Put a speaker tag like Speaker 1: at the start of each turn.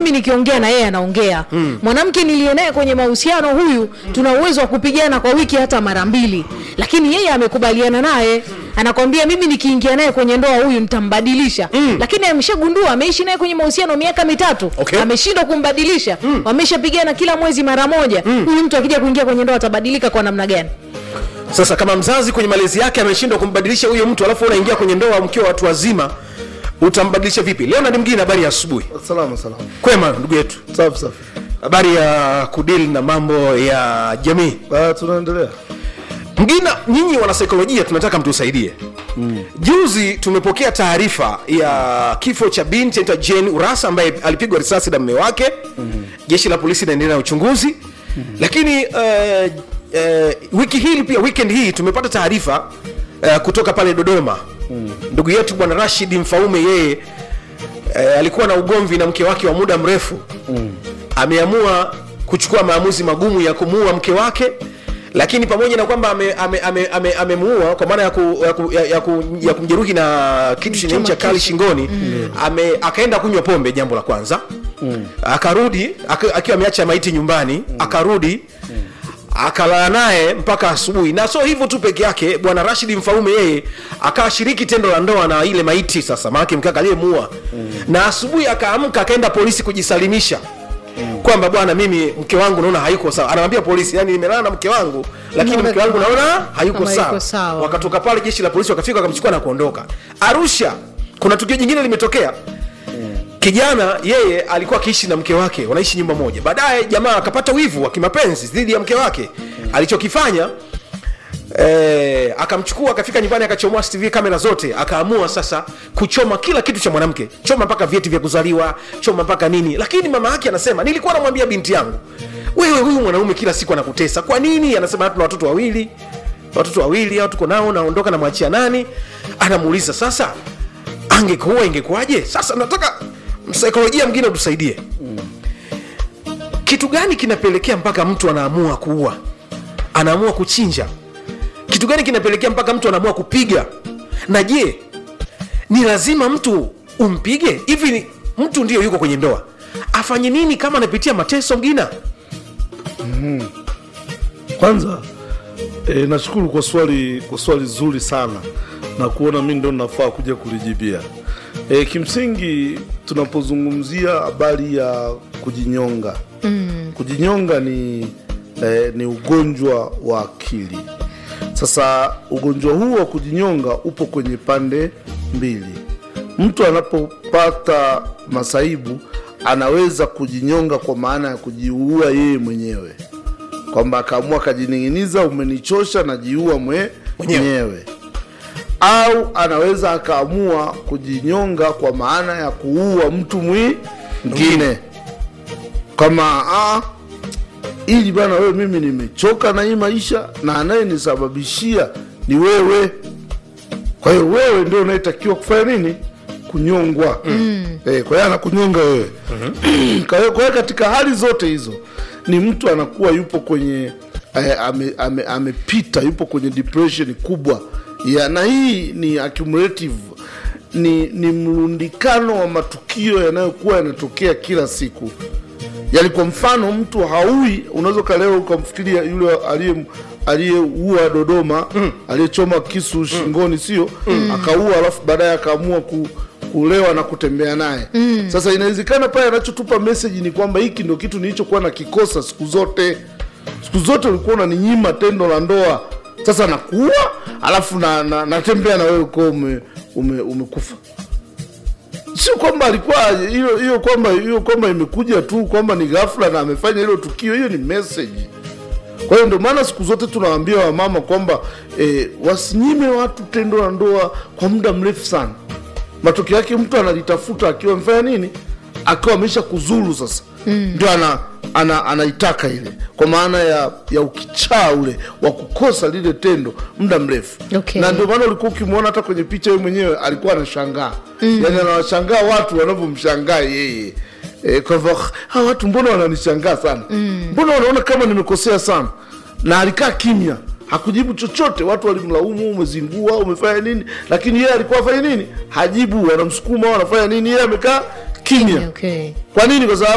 Speaker 1: mimi nikiongea na yeye anaongea mwanamke niliye naye kwenye mahusiano huyu tuna uwezo wa kupigana kwa wiki hata mara mbili lakini yeye amekubaliana naye anakwambia mimi nikiingia naye kwenye ndoa huyu nitambadilisha lakini ameshagundua ameishi naye kwenye mahusiano miaka mitatu
Speaker 2: Okay.
Speaker 1: ameshindwa kumbadilisha wameshapigana kila mwezi mara moja huyu mtu akija kuingia kwenye ndoa atabadilika kwa namna gani
Speaker 2: sasa kama mzazi kwenye malezi yake ameshindwa kumbadilisha huyo mtu alafu unaingia kwenye ndoa mkiwa watu wazima utambadilisha vipi leonard mgine habari ya asubuhi
Speaker 3: salama salama
Speaker 2: kwema ndugu yetu
Speaker 3: safi safi
Speaker 2: habari ya kudili na mambo ya jamii
Speaker 3: Ah, tunaendelea
Speaker 2: mgina nyinyi wanasaikolojia tunataka mtusaidie mm. juzi tumepokea taarifa ya kifo cha binti anaitwa jane urasa ambaye alipigwa risasi na mme wake mm. jeshi la polisi inaendelea na uchunguzi mm. lakini uh, uh, wiki hii pia weekend hii tumepata taarifa uh, kutoka pale dodoma mm. ndugu yetu bwana rashid mfaume yeye uh, alikuwa na ugomvi na mke wake wa muda mrefu mm. ameamua kuchukua maamuzi magumu ya kumuua mke wake lakini pamoja na kwamba amemuua ame, ame, ame, amemuua kwa maana ya, ku, ya, ku, ya, ya, ku, ya kumjeruhi na kitu chenye ncha kali shingoni mm. ame, akaenda kunywa pombe jambo la kwanza mm. akarudi aka- akiwa ameacha maiti nyumbani mm. akarudi mm akalala naye mpaka asubuhi na so hivyo tu peke yake bwana rashid mfaume yeye akashiriki tendo la ndoa na ile maiti sasa maanake mkaka aliyemuua mm. na asubuhi akaamka akaenda polisi kujisalimisha mm. kwamba bwana mimi mke wangu naona hayuko sawa anamwambia polisi yani nimelala na mke wangu lakini
Speaker 1: Naona
Speaker 2: mke wangu
Speaker 1: kama-
Speaker 2: naona hayuko
Speaker 1: kama
Speaker 2: sawa.
Speaker 1: hayuko sawa.
Speaker 2: wakatoka pale jeshi la polisi wakafika wakamchukua na kuondoka arusha kuna tukio jingine limetokea kijana yeye alikuwa akiishi na mke wake wanaishi nyumba moja baadaye jamaa akapata wivu wa kimapenzi dhidi ya mke wake alichokifanya Eh, akamchukua akafika nyumbani akachomoa tv kamera zote akaamua sasa kuchoma kila kitu cha mwanamke choma mpaka vyeti vya kuzaliwa choma mpaka nini lakini mama yake anasema nilikuwa namwambia binti yangu wewe huyu mwanaume kila siku anakutesa kwa nini anasema tuna watoto wawili watoto wawili au tuko nao naondoka namwachia nani anamuuliza sasa angekuwa ingekuwaje sasa nataka msaikolojia mwingine utusaidie kitu gani kinapelekea mpaka mtu anaamua kuua anaamua kuchinja kitu gani kinapelekea mpaka mtu anaamua kupiga na je ni lazima mtu umpige hivi ni- mtu ndio yuko kwenye ndoa afanye nini kama anapitia mateso mgina
Speaker 3: kwanza e, nashukuru kwa swali kwa swali zuri sana na kuona mi ndo nafaa kuja kulijibia e, kimsingi tunapozungumzia habari ya kujinyonga mm. kujinyonga ni e, ni ugonjwa wa akili sasa ugonjwa huu wa kujinyonga upo kwenye pande mbili mtu anapopata masaibu anaweza kujinyonga kwa maana ya kujiua yeye mwenyewe kwamba akaamua akajining'iniza umenichosha najiua mwe
Speaker 2: Mwenyewe.
Speaker 3: mwenyewe au anaweza akaamua kujinyonga kwa maana ya kuua mtu mwingine kama ah, ili bana wewe mimi nimechoka na hii maisha na anayenisababishia ni wewe kwa hiyo wewe ndio unayetakiwa kufanya nini kunyongwa mm. eh, kwa hiyo anakunyonga wewe kwa hiyo kwa hiyo katika hali zote hizo ni mtu anakuwa yupo kwenye eh, amepita ame, amepita, yupo kwenye depression kubwa ya, na hii ni accumulative ni, ni mrundikano wa matukio yanayokuwa yanatokea kila siku yaani kwa mfano mtu haui unaweza ukaleo ukamfikiria yule aliye aliyeua dodoma mm. aliyechoma kisu shingoni sio mm. akaua alafu baadaye akaamua ku, kulewa na kutembea naye mm. sasa inawezekana pale anachotupa meseji ni kwamba hiki ndio kitu nilichokuwa na kikosa siku zote siku zote ulikuwa unaninyima tendo la ndoa sasa nakuua alafu na, na, natembea na wewe uko ume, ume, umekufa sio kwamba alikuwa hiyo hiyo kwamba hiyo kwamba imekuja tu kwamba ni ghafla na amefanya hilo tukio hiyo ni message kwa hiyo ndio maana siku zote tunawaambia wamama kwamba e, wasinyime watu tendo la ndoa kwa muda mrefu sana matokeo yake mtu analitafuta akiwa amefanya nini akiwa amesha kuzuru sasa mm. ndio ana, ana, anaitaka ile kwa maana ya, ya ukichaa ule wa kukosa lile tendo muda mrefu
Speaker 1: Okay.
Speaker 3: na ndio maana ulikuwa ukimwona hata kwenye picha yeye mwenyewe alikuwa anashangaa mm. yani anawashangaa watu wanavyomshangaa yeye e, kwa hivyo hawa watu mbona wananishangaa sana mm. mbona wanaona kama nimekosea sana na alikaa kimya hakujibu chochote watu walimlaumu umezingua umefanya nini lakini yeye alikuwa afanya nini hajibu wanamsukuma wanafanya nini yeye amekaa kimya
Speaker 1: okay.
Speaker 3: kwa nini kwa sababu